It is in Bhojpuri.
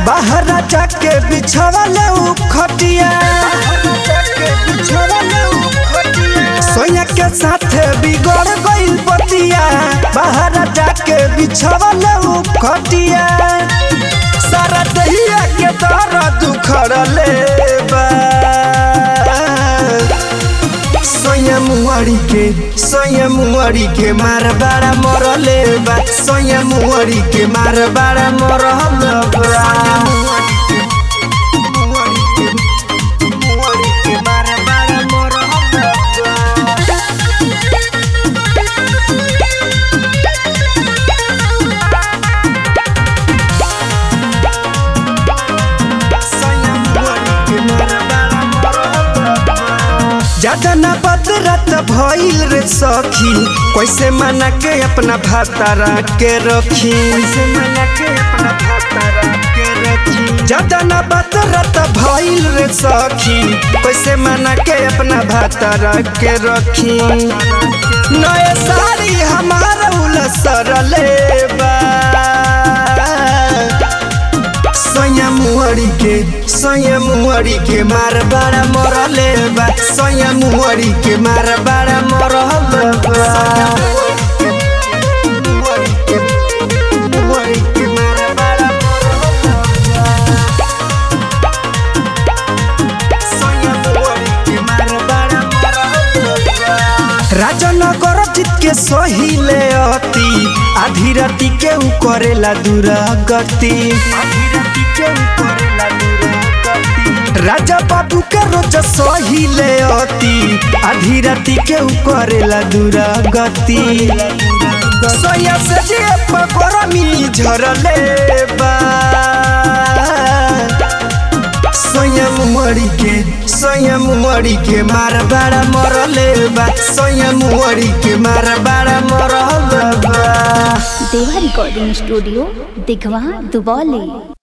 बाहर जाके बिछवले उ खटिया सोया के साथे बिगड़ गइल पतिया बाहर जाके बिछवले उ खटिया सारा दहिया के दर्द उखड़ले बा सोया मुहरी के सोया मुहरी के मार बाड़ा मरले बा सोया मुहरी के मार बाड़ा मरल बा ज्यादा ना बदरत भइल रे सखी कैसे मना के अपना भातारा के रखी कैसे मना के अपना भातारा के रखी ज्यादा ना बदरत भइल रे सखी कैसे मना के अपना भातारा के रखी नए साड़ी हमारा उलसरले बा सोया मुहरी के सोया मुहरी के मार बाड़ा मरले बा सोया मुहरी के मार बाड़ा मरल बा राजनगर जीत के सहिले अति आधी राती के उ करेला दुरागति राजा बाबू के रोज सहिले अति आधी राती के उ करेला दुरागति सोया से जे पकड़मी झरले बा सोया मुहरी के सोया मुहरी के मार बाड़ा मरले बा सोया मुहरी के मार बाड़ा मरल बा देवा रिकॉर्डिंग स्टूडियो दिघवा दुबौली